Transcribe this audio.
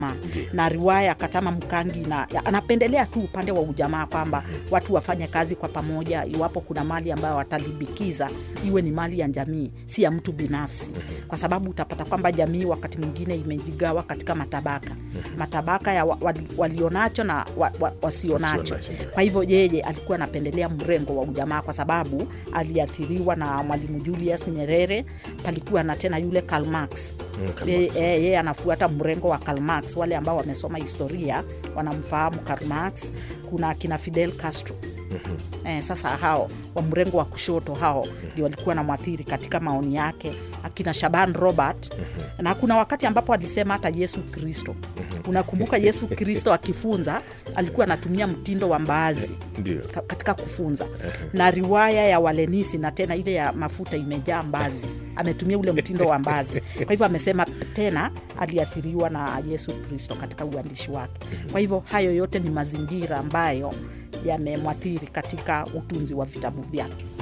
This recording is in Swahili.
Ndiyo. na riwaya Katama Mkangi na ya- anapendelea tu upande wa ujamaa kwamba watu wafanye kazi kwa pamoja. Iwapo kuna mali ambayo watalibikiza, iwe ni mali ya jamii, si ya mtu binafsi, kwa sababu utapata kwamba jamii wakati mwingine imejigawa katika matabaka, matabaka ya wa, wali, walionacho na wa, wa, wasionacho. Wasionacho, ndio. Kwa hivyo yeye alikuwa anapendelea mrengo wa ujamaa kwa sababu aliathiriwa na Mwalimu Julius Nyerere. Palikuwa na tena yule Karl Marx Mm, Karl yeye Marx. eh, yeye anafuata mrengo wa Karl Marx. Wale ambao wamesoma historia wanamfahamu Karl Marx. Kuna akina Fidel Castro eh, sasa hao wa mrengo wa kushoto hao ndio walikuwa na mwathiri katika maoni yake, akina Shaban Robert na kuna wakati ambapo alisema hata Yesu Kristo. Unakumbuka Yesu Kristo akifunza alikuwa anatumia mtindo wa mbaazi Ndio. ka- katika kufunza na riwaya ya Walenisi na tena ile ya mafuta imejaa mbazi, ametumia ule mtindo wa mbazi. Kwa hivyo amesema tena aliathiriwa na Yesu Kristo katika uandishi wake. Kwa hivyo hayo yote ni mazingira ambayo yamemwathiri katika utunzi wa vitabu vyake.